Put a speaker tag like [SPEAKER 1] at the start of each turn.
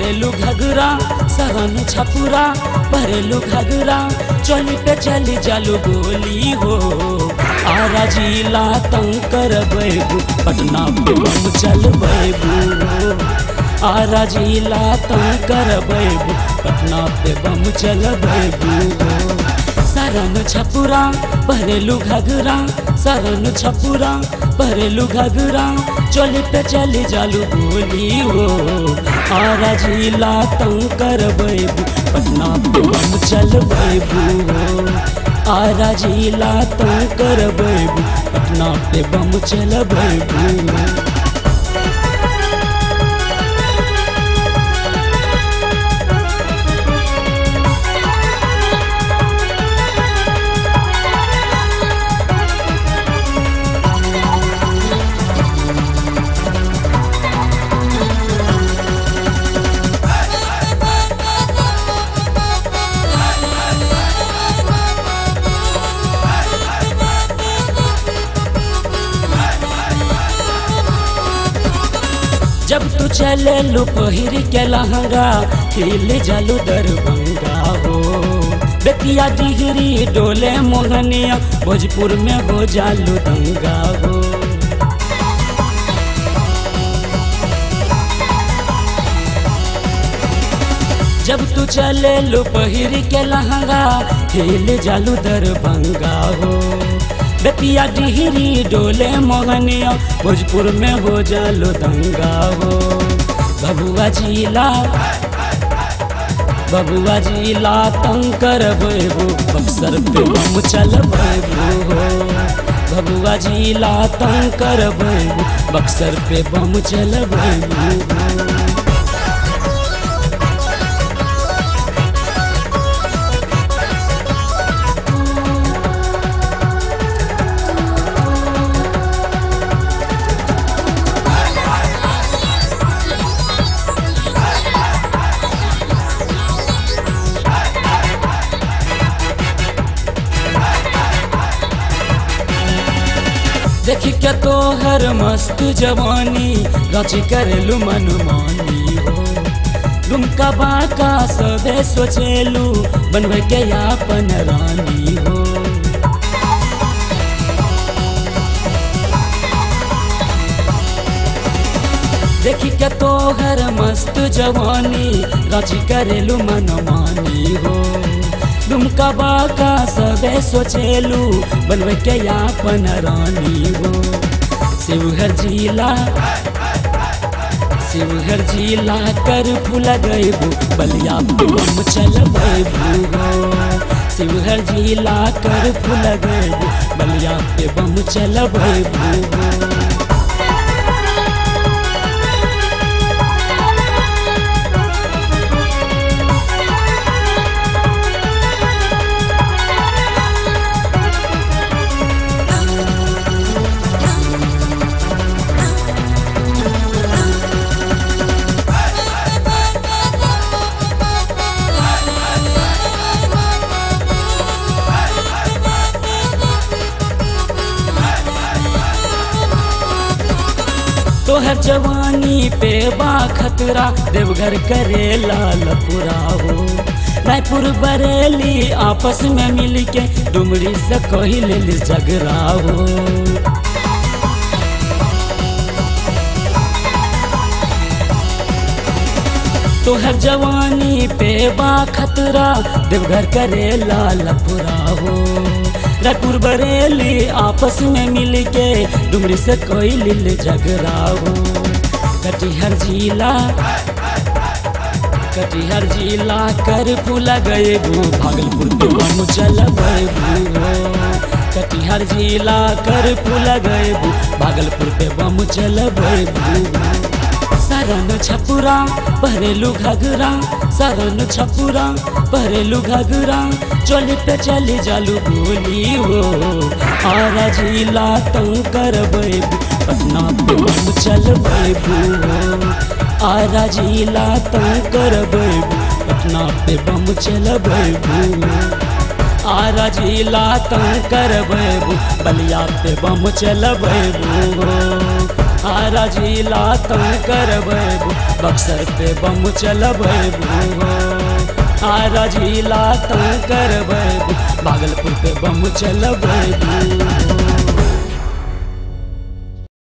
[SPEAKER 1] भरेलू घगरा सरन छपुरा भरेलू घगरा चली पे चली जालू गोली हो आरा जिला तंग कर बैबू पटना पे बम चल बैबू आरा जिला तंग कर बैबू पटना पे बम चल बैबू सरन छपुरा भरेलू घगरा सरन छपुरा भरेलू घगरा चली पे चली जालू गोली हो आरा जिला तंग कर बैबू पटना पे बम चल बैबू आरा जिला तंग कर बैबू पटना पे बम चल बैबू जब तू चले लू पहिर के लहंगा खिल जालू दरभंगा हो बेतिया डिहरी डोले मोहनिया भोजपुर में हो जालू दंगा हो जब तू चले लू पहिर के लहंगा खिल जालू दरभंगा हो बेतिया डिहरी डोले मोहनिया भोजपुर में हो जालो दंगा हो बबुआ जिला बबुआ जिला तंग कर बेबू बक्सर पे बम चल बेबू हो बबुआ जिला तंग कर बेबू बक्सर पे बम चल बेबू हो देखी के तोहर मस्त जवानी रच करलू मनमानी हो लुमका बाका सबे सोचेलू बनवे के अपन रानी हो देखी के तोहर मस्त जवानी रच करलू मनमानी हो दुमका बाका सबे सोचेलू बनवे के अपन रानी हो शिवहर जिला शिवहर जिला कर फूल गईबू बलिया पे बम चल बैबू हो शिवहर जिला कर फूल गईबू बलिया पे बम चल बैबू हो तोहर जवानी पे बा खतरा देवघर करे लाल पुरा हो रायपुर बरेली आपस में मिल के डुमरी से कही ले झगड़ा हो तोहर जवानी पे बा खतरा देवघर करे लाल पुरा हो रायपुर बरेली आपस में मिल के डुमरी से कोई लिल झगड़ा हो कटिहर जिला कटिहर जिला कर फूला गए भू भागलपुर पे बम चल भू कटिहर जिला कर फूला गए भू भागलपुर पे बम चल भू सरन छपुरा भरेलू घगरा सरन छपुरा भरेलू घगरा चली पे चली जालू गोली हो आरा जिला तंग कर बैबू पटना पे बम चल बैबू हो आरा जिला तंग कर बैबू पटना पे बम चल बैबू आरा जिला तंग कर बैबू बलिया पे बम चल बैबू हो आरा जिला तंग करबू बक्सर पे बम चलबू आरा जिला तंग करबू भागलपुर पे बम चलबू